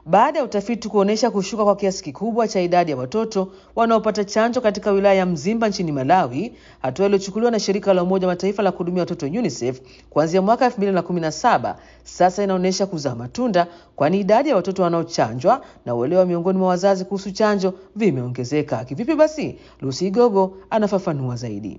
baada ya utafiti kuonyesha kushuka kwa kiasi kikubwa cha idadi ya watoto wanaopata chanjo katika wilaya ya Mzimba nchini Malawi, hatua iliyochukuliwa na shirika la Umoja wa Mataifa la kuhudumia watoto UNICEF kuanzia mwaka 2017 sasa inaonyesha kuzaa matunda, kwani idadi ya watoto wanaochanjwa na uelewa miongoni mwa wazazi kuhusu chanjo vimeongezeka. Kivipi basi? Lucy Gogo anafafanua zaidi.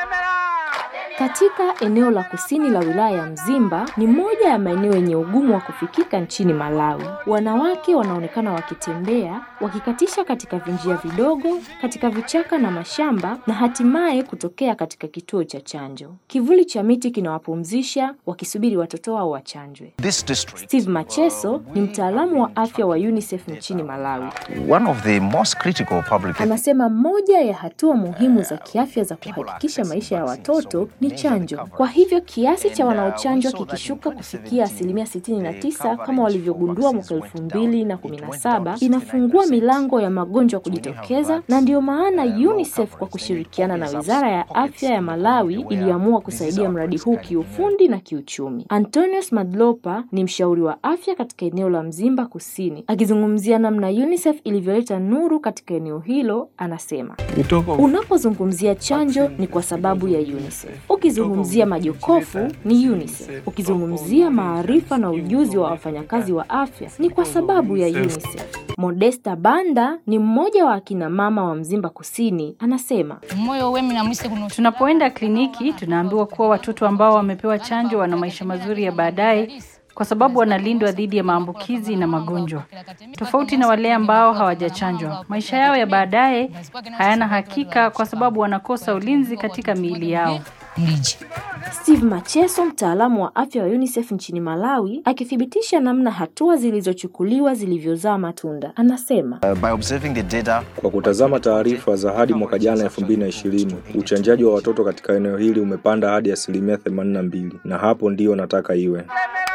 Katika eneo la kusini la wilaya ya Mzimba ni moja ya maeneo yenye ugumu wa kufikika nchini Malawi. Wanawake wanaonekana wakitembea, wakikatisha katika vinjia vidogo, katika vichaka na mashamba na hatimaye kutokea katika kituo cha chanjo. Kivuli cha miti kinawapumzisha wakisubiri watoto wao wachanjwe. This district, Steve Macheso ni mtaalamu wa afya wa UNICEF nchini Malawi. one of the most critical public Anasema moja ya hatua muhimu za kiafya za kuhakikisha maisha ya watoto ni chanjo. Kwa hivyo kiasi cha wanaochanjwa kikishuka kufikia asilimia 69 kama walivyogundua mwaka 2017 inafungua milango ya magonjwa kujitokeza, na ndiyo maana UNICEF kwa kushirikiana na Wizara ya Afya ya Malawi iliamua kusaidia mradi huu kiufundi na kiuchumi. Antonius Madlopa ni mshauri wa afya katika eneo la Mzimba Kusini. Akizungumzia namna UNICEF ilivyoleta nuru katika eneo hilo, anasema Unapozungumzia chanjo ni kwa sababu ya UNICEF. Ukizungumzia majokofu ni UNICEF. Ukizungumzia maarifa na ujuzi wa wafanyakazi wa afya ni kwa sababu ya UNICEF. Modesta Banda ni mmoja wa akina mama wa Mzimba Kusini, anasema moyo wemi na mwise kuno Tunapoenda kliniki tunaambiwa kuwa watoto ambao wamepewa chanjo wana maisha mazuri ya baadaye kwa sababu wanalindwa dhidi ya maambukizi na magonjwa, tofauti na wale ambao hawajachanjwa. Maisha yao ya baadaye hayana hakika kwa sababu wanakosa ulinzi katika miili yao. mliji Steve Macheso, mtaalamu wa afya wa UNICEF nchini Malawi, akithibitisha namna hatua zilizochukuliwa zilivyozaa matunda, anasema uh, by observing the data Kwa kutazama taarifa za hadi mwaka jana 2020, uchanjaji wa watoto katika eneo hili umepanda hadi asilimia 82 na hapo ndiyo nataka iwe.